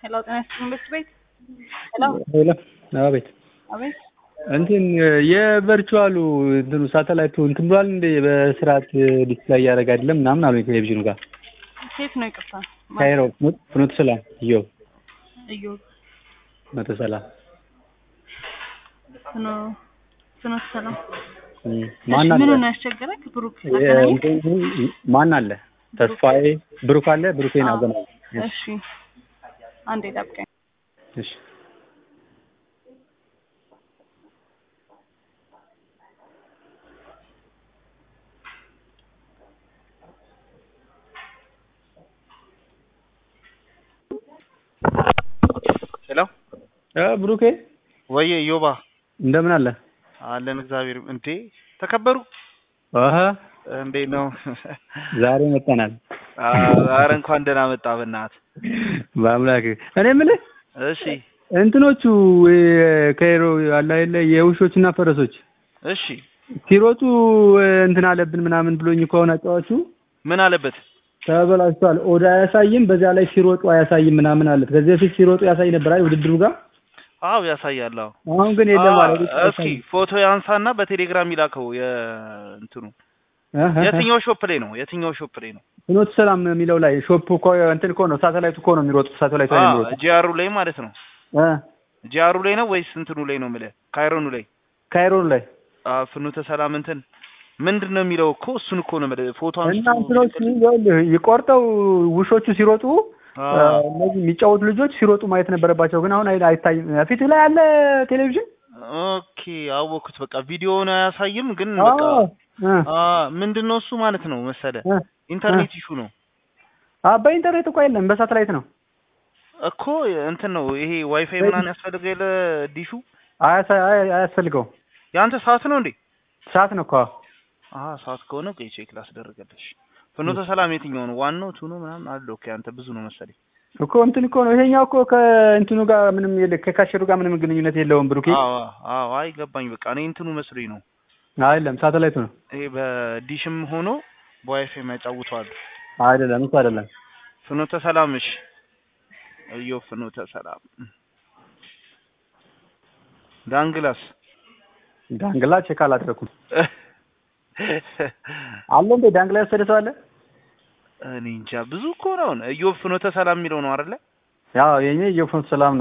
ሄሎ ጤና ይስጥልኝ ቤት ቤት ሄሎ ሄሎ አቤት አቤት እንትን የቨርቹዋሉ እንትኑ ሳተላይቱ እንትን ብሏል እንዴ በስርዓት ዲስፕላይ እያደረገ አይደለም ምናምን አሉኝ ቴሌቪዥኑ ጋር ሴት ነው ይቅርታ ካይሮ ፍኖተ ሰላም እዮ እዩ መቶ ሰላም ፍኖ ፍኖተ ሰላም እም፣ ማን አለ ምኑን ያስቸገረክ ብሩክ የ- ታገናኝ እንትኑ ማን አለ ተስፋዬ ብሩክ አለ ብሩኬን አገናኝ እሺ አንዴ ጠብቀኝ እሺ ሄሎ እ ብሩኬ ወየ ዮባ እንደምን አለ አለን እግዚአብሔር እንዴ ተከበሩ አሀ እንዴት ነው ዛሬ መጥተናል ኧረ እንኳን ደህና መጣ በእናትህ በአምላክ እኔ የምልህ እሺ እንትኖቹ ከይሮ አለ አይደለ የውሾችና ፈረሶች እሺ ሲሮጡ እንትን አለብን ምናምን ብሎኝ ከሆነ አጫዋቹ ምን አለበት ተበላሽቷል። ኦዳ አያሳይም፣ በዚያ ላይ ሲሮጡ አያሳይም ምናምን አለት። ከዚህ በፊት ሲሮጡ ያሳይ ነበር አይደል ውድድሩ ጋር። አዎ ያሳያል አዎ አሁን ግን የለም አ- ማለት እስኪ ፎቶ ያንሳና በቴሌግራም ይላከው የእንትኑ የትኛው የትኛው ሾፕ ላይ ነው የትኛው ሾፕ ላይ ነው ፍኖተ ሰላም የሚለው ላይ ሾፕ እኮ እንትን እኮ ነው ሳተላይቱ እኮ ነው የሚሮጡት። ሳተላይቱ ላይ የሚሮጡት ጂአሩ ላይ ማለት ነው እ ጂአሩ ላይ ነው ወይስ እንትኑ ላይ ነው የምልህ ካይሮኑ ላይ ካይሮን ላይ አ ፍኖተ ሰላም እንትን ምንድን ነው የሚለው እኮ እሱን እኮ ነው የምልህ ፎቶ እና አንስቶ እንትኖቹ ይኸውልህ ይቆርጠው ውሾቹ ሲሮጡ አ፣ እነዚህ የሚጫወቱ ልጆች ሲሮጡ ማየት ነበረባቸው፣ ግን አሁን አይ- አይታይም። ፊትህ ላይ አለ ቴሌቪዥን ኦኬ አወኩት በቃ ቪዲዮውን አያሳይም ግን በቃ አዎ እ አ ምንድን ነው እሱ ማለት ነው መሰለ እ ኢንተርኔት ኢሹ ነው አ በኢንተርኔት እኮ የለም በሳተላይት ነው። እኮ እንትን ነው ይሄ ዋይፋይ ምናምን ያስፈልገ የለ ዲሹ አያሳ- አያ- አያስፈልገውም። የአንተ ሰዓት ነው እንዴ ሰዓት ነው እኮ አሀ ሰዓት ከሆነ ቆይ ቼክ ላስደርግልሽ ፍኖተ ሰላም የትኛው ነው ዋናው ቱ ነው ምናምን አለው ኦኬ አንተ ብዙ ነው መሰለኝ እኮ እንትን እኮ ነው ይሄኛው እኮ ከእንትኑ ጋር ምንም የለ ከካሸሩ ጋር ምንም ግንኙነት የለውም። ብሩኬ አዎ አዎ አይ ገባኝ በቃ እኔ እንትኑ መስሎኝ ነው አይደለም ሳተላይቱ ነው። ይሄ በዲሽም ሆኖ በዋይፋይ የሚያጫውተዋል አይደለም እሱ አይደለም። ፍኖተ ሰላም እሺ እዮ ፍኖተ ሰላም ዳንግላስ ዳንግላ ቼክ አላደረኩም። አለ እንዴ ዳንግላ የወሰደ ሰው አለ? እኔ እንጃ ብዙ እኮ ነው አሁን እዮብ ፍኖተ ሰላም የሚለው ነው አይደለ ያው የኔ የፍኖተ ሰላም ነው።